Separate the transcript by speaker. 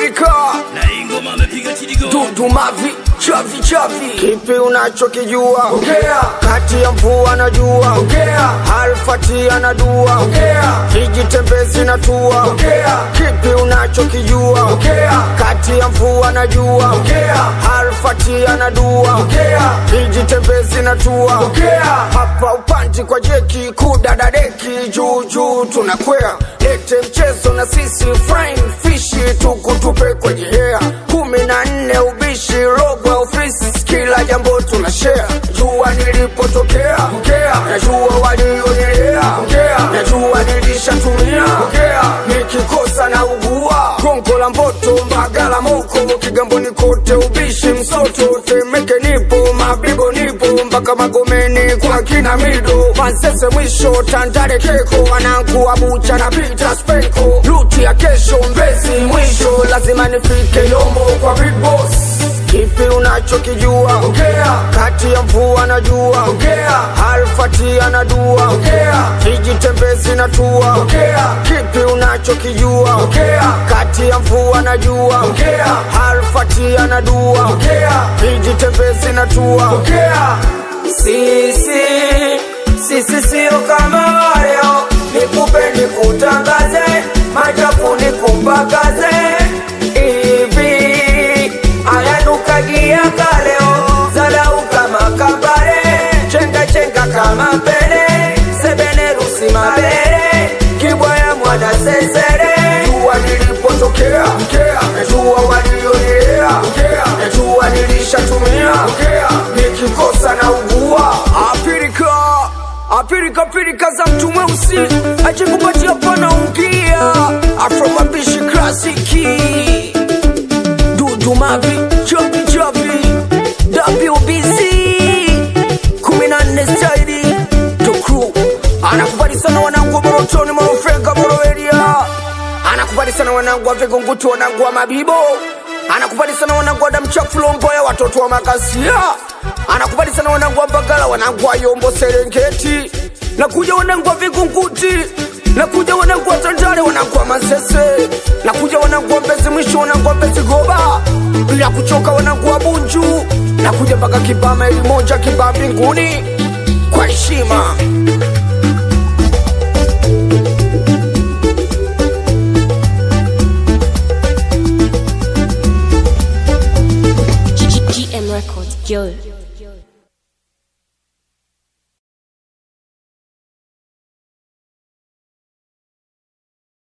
Speaker 1: apirika
Speaker 2: na hii ngoma amepiga Tidigo.
Speaker 1: dudu mavi chavi chavi kipi unachokijua ongea kati ya mvua na jua ongea alfati anadua ongea kijitembezi na tua ongea kipi unachokijua ongea kati ya mvua na jua ongea alfati anadua ongea kijitembezi na tua ongea hapa upanti kwa jeki kudadadeki juu juu tunakwea lete mchezo na sisi frying fishi tukutupe kwenye hea kumi na nne ubishi robo ya ofisi kila jambo tuna share jua nilipotokea ongea najua walionelea ongea najua nilishatumia ongea nikikosa na ugua gongo la mboto mbagala moko kigamboni kote ubishi msoto temeke nipo mabibo nipo mpaka magomeni kwa kina mido mansese mwisho tandale keko wanangu bucha na pita spenko luti ya kesho mbezi mwisho lazima nifike yombo kwa big boss kipi unachokijua ongea kati ya mvua na jua ongea alfati anadua ongea kijitembezi na tua ongea kipi unachokijua ongea kati ya mvua na jua ongea alfati anadua ongea kijitembezi na tua ongea
Speaker 3: sisi sisi sio kama waleo nikupe nikutangaze machafu nikumpakaze hivi ayanukagia kaleo zalau kama kambale chenga chenga kama pele sebenerusi mabele kibwaya mwana sesere
Speaker 1: jua nilipotokea ongea najua walionelea ongea najua nilishatumia ongea nikikosa na ugua apirika apirika pirika za mtu mweusi ajikupatia pana ungia afromabishi klasiki dudu mavi chavi chavi wbc kumi na nne staili tokru anakubali sana wanangu wa morotoni morofenga moroeria anakubali sana wanangu wa vigungutu wanangu wa mabibo anakubali sana wanangu wa damchafulomboya watoto wa makasia anakubali sana wanangu wa mbagala wanangu wa yombo serengeti nakuja wanangu wa vigunguti nakuja wanangu wa tandale wanangu wa masese nakuja wanangu wa mbezi mwisho wanangu wa mbezi goba bila kuchoka wanangu wa bunju nakuja mpaka kibama elimoja kibaa mbinguni kwa heshima